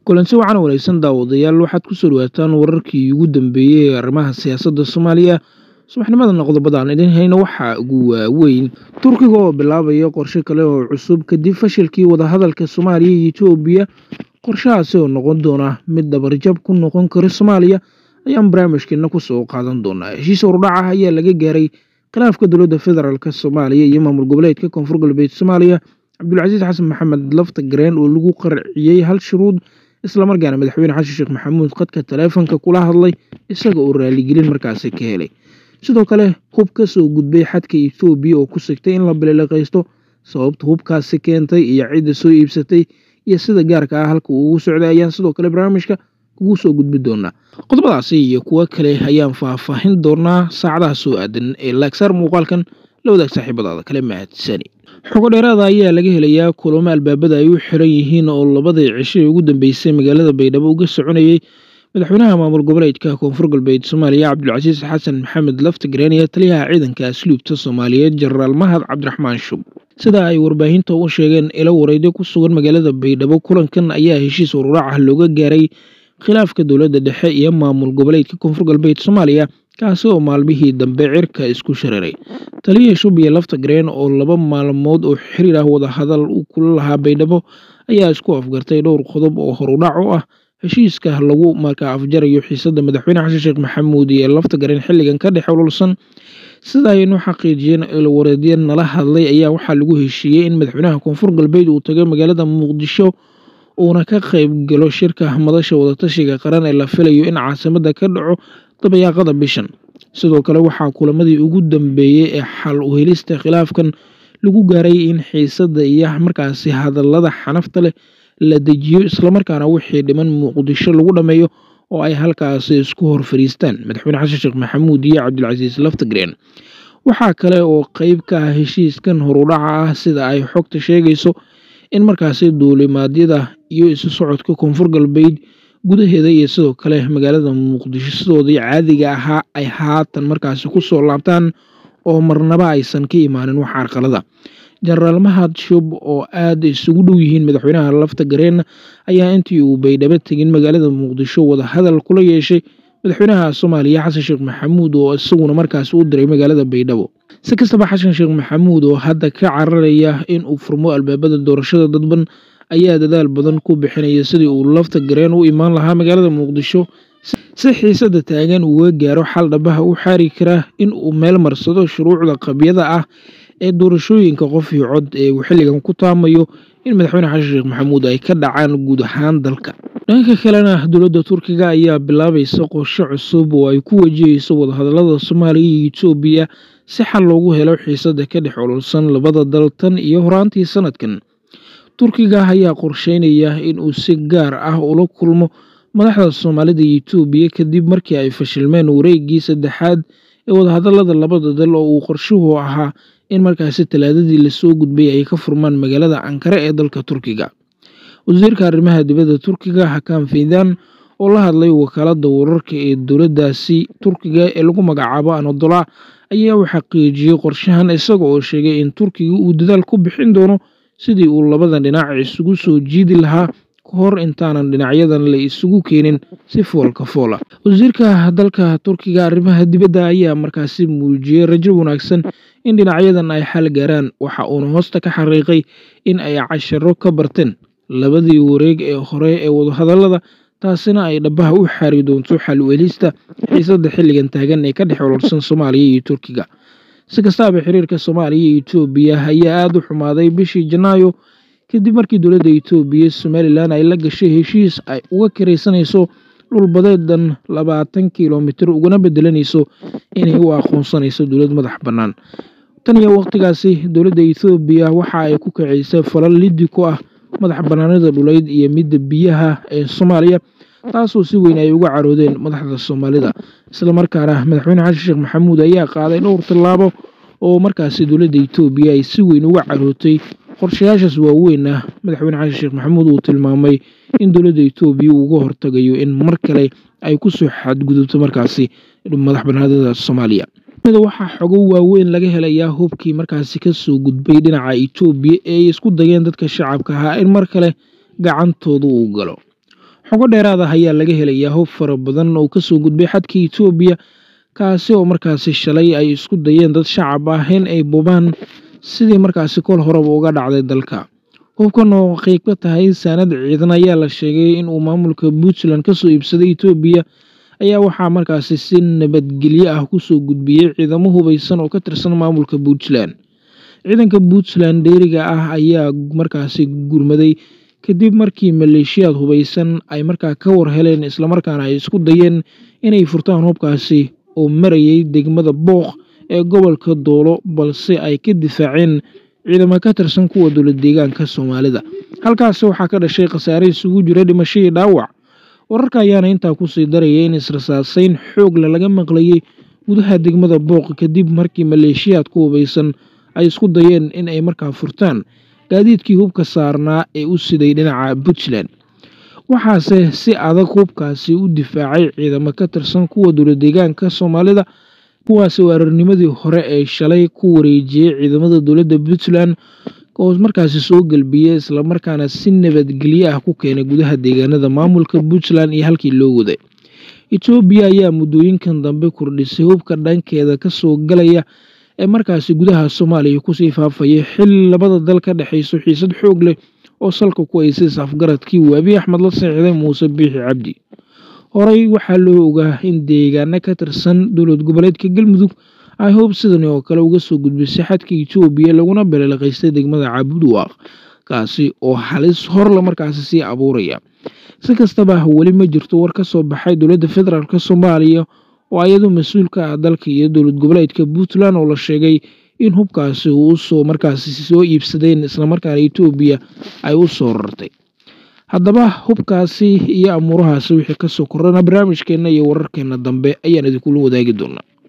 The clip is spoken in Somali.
kulansi wacan wanaagsan daawadayaal waxaad ku soo dhawaataan wararkii ugu dambeeyey ee arrimaha siyaasadda soomaaliya subaxnimadana qodobada aan idin hayno waxaa ugu waaweyn turkiga oo bilaabaya qorshe kale oo cusub kadib fashilkii wadahadalka soomaaliya iyo etoobiya qorshahaasi oo noqon doona mid dabarjab ku noqon kara soomaaliya ayaan barnaamijkeena kusoo qaadan doonaa heshiis hordhac ah ayaa laga gaaray khilaafka dowladda federaalk soomaaliya iyo maamul goboleedka koonfur galbeed soomaaliya cabdulcasiis xasan maxamed lafta gareen oo lagu qarciyey hal shuruud islamarkaana madaxweyne xasan sheekh maxamuud khadka taleefonka kula hadlay isaga oo raaligelin markaasi ka helay sidoo kale hub ka soo gudbay xadka etoobiya oo ku sigtay in la bilileqaysto sababta hubkaasi keentay iyo cidda soo iibsatay iyo sida gaarka ah halka uu ugu socday ayaan sidoo kale barnaamijka kugu soo gudbi doonaa qodobadaasi iyo kuwo kale ayaan faahfaahin doonaa saacadaha soo aadan ee laagsaar muuqaalkan la wadaag saaxiibadaada kale mahadsani xogo dheeraada ayaa laga helayaa kulamo albaabada ay u xiran yihiin oo labadii cisho ee ugu dambeysay magaalada baydhabo uga soconayey madaxweynaha maamul goboleedka koonfur galbeed soomaaliya cabdulcasiis xasan maxamed laftagreen iyo taliyaha ciidanka asluubta soomaaliyeed jenaraal mahad cabdiraxmaan shub sida ay warbaahinta u sheegeen ilo wareydyo ku sugan magaalada baydhabo kulankan ayaa heshiis ururaac ah looga gaaray khilaafka dowladda dhexe iyo maamul goboleedka koonfur galbeed soomaaliya kaasi oo maalmihii dambe cirka isku shareeray taliya shub iyo laftagreen oo laba maalmood oo xiriir ah wadahadal u kula lahaa baydhabo ayaa isku afgartay dhowr qodob oo horudhac u ah heshiiska lagu markaa afjarayo xiisada madaxweyne xasan sheekh maxamuud iyo laftagreen xilligan ka dhex ololsan sida aynu xaqiijiyeen ilwareedya nala hadlay ayaa waxaa lagu heshiiyey in madaxweynaha koonfur galbeed uu tagay magaalada muqdisho uuna ka qayb galo shirka madasha wadatashiga qaran ee la filayo in caasimada ka dhaco dabayaaqada bishan sidoo kale waxaa kulamadii ugu dambeeyey ee xal u helista khilaafkan lagu gaaray in xiisada iyo markaasi hadalada xanafta leh la dejiyo islamarkaana wixii dhiman muqdisho lagu dhammeeyo oo ay halkaasi isku hor fariistaan madaxweyne xasan sheekh maxamuud iyo cabdilcasiis laftagreen waxaa kale oo qeyb ka ah heshiiskan horudhaca ah sida ay xogta sheegayso in markaasi duulimaadyada iyo isu socodka koonfur galbeed gudaheeda iyo sidoo kale magaalada muqdisho sidoodii caadiga ahaa ay haatan markaasi kusoo laabtaan oo marnaba aysan ka imaanin wax carqalada jenaraal mahad shub oo aada isugu dhow yihiin madaxweynaha lafta gareen ayaa intii uu baydhabo tegin magaalada muqdisho wadahadal kula yeeshay madaxweynaha soomaaliya xasan sheekh maxamuud oo isaguna markaasi u diray magaalada baydhabo si kastaba xasan sheekh maxamuud oo hadda ka cararaya in uu furmo albaabada doorashada dadban ayaa dadaal badan ku bixinaya sidii uu lafta gareen u imaan lahaa magaalada muqdisho si xiisada taagan uga gaaro xal dhabaha u xaari karaa in uu meel marsado shuruucda qabyada ah ee doorashooyinka qof iyo cod ee uu xilligan ku taamayo in madaxweyne xasan sheekh maxamuud ay ka dhacaan guud ahaan dalka dhanka kalena dowladda turkiga ayaa bilaabaysa qorshe cusub oo ay ku wajahayso wadahadalada soomaaliya iyo etoobiya si xal loogu helo xiisada ka dhex ololsan labada dal tan iyo horaantii sanadkan turkiga ayaa qorsheynaya in uu si gaar ah ula kulmo madaxda soomaalida iyo etoobiya kadib markii ay fashilmeen wareegii saddexaad ee wadahadalada labada dal oo uu qorshuhu ahaa in markaasi talaadadii lasoo gudbay ay ka furmaan magaalada ankare ee dalka turkiga wasiirka arrimaha dibadda turkiga hakaan feydan oo la hadlay wakaalada wararka ee dowladdaasi turkiga ee lagu magacaabo anodola ayaa u xaqiijiyey qorshahan isaga oo sheegay in turkiga uu dadaal ku bixin doono sidii uu labadan dhinac isugu soo jiidi lahaa ka hor intaanan dhinacyadan la isugu keenin si foolka foola wasiirka dalka turkiga arrimaha dibadda ayaa markaasi muujiyey rajo wanaagsan in dhinacyadan ay xal gaaraan waxa uuna hoosta ka xariiqay in ay casharo ka barteen labadii wareeg ee hore ee wadahadalada taasina ay dhabaha u xaari doonto xal u helista xiisada xilligan taagan ee ka dhex ololsan soomaaliya iyo turkiga si kastaaba xiriirka soomaaliya iyo etoobiya ayaa aada u xumaaday bishii janaayo kadib markii dowladda etoobiya somalilan ay la gashay heshiis ay uga karaysanayso dhulbadeedan labaatan kilomitir ugana bedelanayso inay u aqoonsanayso dowlad madax bannaan tan iyo waqtigaasi dowladda etoobiya waxa ay ku kacaysay falal liddi ku ah madax bannaanida dhuleyd iyo midda biyaha ee soomaaliya taasoo si weyn ay uga caroodeen madaxda soomaalida islamarkaana madaxweyne xasan sheekh maxamuud ayaa qaaday dhowr tallaabo oo markaasi dowladda etoobiya ay si weyn uga carootay qorshayaashaas waaweynna madaxweyne xasan sheekh maxamuud uu tilmaamay in dowladda etoobiya uga hortagayo in mar kale ay kusoo xadgudubto markaasi madax bannaanida soomaaliya waxaa xogo waaweyn laga helayaa hubkii markaasi kasoo gudbay dhinaca etoobiya ee ay isku dayeen dadka shacabka ahaa in mar kale gacantooda uu galo xogo dheeraad ah ayaa laga helayaa hub fara badan oo kasoo gudbay xadka etoobiya kaasi oo markaasi shalay ay isku dayeen dad shacab ah in ay bubaan sidii markaasi kol horeba uga dhacday dalka hubkan oo qeyb ka tahay saanad ciidan ayaa la sheegay in uu maamulka puntland kasoo iibsaday etoobiya ayaa waxaa markaasi si nabadgelyo ah kusoo gudbiyey ciidamo hubeysan oo ka tirsan maamulka puntland ciidanka puntland dheeriga ah ayaa markaasi gurmaday kadib markii maleeshiyaad hubeysan ay markaa ka war heleen islamarkaana ay isku dayeen inay furtaan hubkaasi oo marayay degmada booq ee gobolka doolo balse ay ka difaaceen ciidamo ka tirsan kuwa dowlad deegaanka soomaalida halkaasi waxaa ka dhashay khasaare isugu jira dhimashadii dhaawac wararka ayaana intaa kusii daraya in israsaaseyn xoogle laga maqlayay gudaha degmada booq kadib markii maleeshiyaad ku hubeysan ay isku dayeen in ay markaa furtaan gaadiidkii hubka saarnaa ee u siday dhinaca puntland waxaase si adag hubkaasi u difaacay ciidamo ka tirsan kuwa dowlad deegaanka soomaalida kuwaasi weerarnimadii hore ee shalay ku wareejiyey ciidamada dowladda puntland oo markaasi soo gelbiyey islamarkaana si nabadgelyo ah ku keenay gudaha deegaanada maamulka puntland iyo halkii loo waday etoobiya ayaa muddooyinkan dambe kordhisay hubka dhankeeda kasoo galaya ee markaasi gudaha soomaaliya kusii faafaya xil labada dal ka dhexayso xiisad xoog leh oo salka ku haysay safgaradkii uu abiy axmed la seexday muuse biixi cabdi horey waxaa loo ogaa in deegaano ka tirsan dowlad goboleedka galmudug ay hoob sidani oo kale uga soo gudbisay xadka etoobiya laguna beleelaqaystay degmada caabudwaaq kaasi oo halis horla markaasi sii abuuraya si kastaba weli ma jirto war ka soo baxay dowladda federaalk soomaaliya oo ayadu mas-uul ka ah dalka iyo dowlad goboleedka puntland oo la sheegay in hubkaasi uu usoo markaasi soo iibsadeen islamarkaana etoobiya ay u soo rartay haddaba hubkaasi iyo amuurahaasi wixii kasoo korana barnaamijkeenna iyo wararkeena dambe ayaan idinkula wadaagi doonaa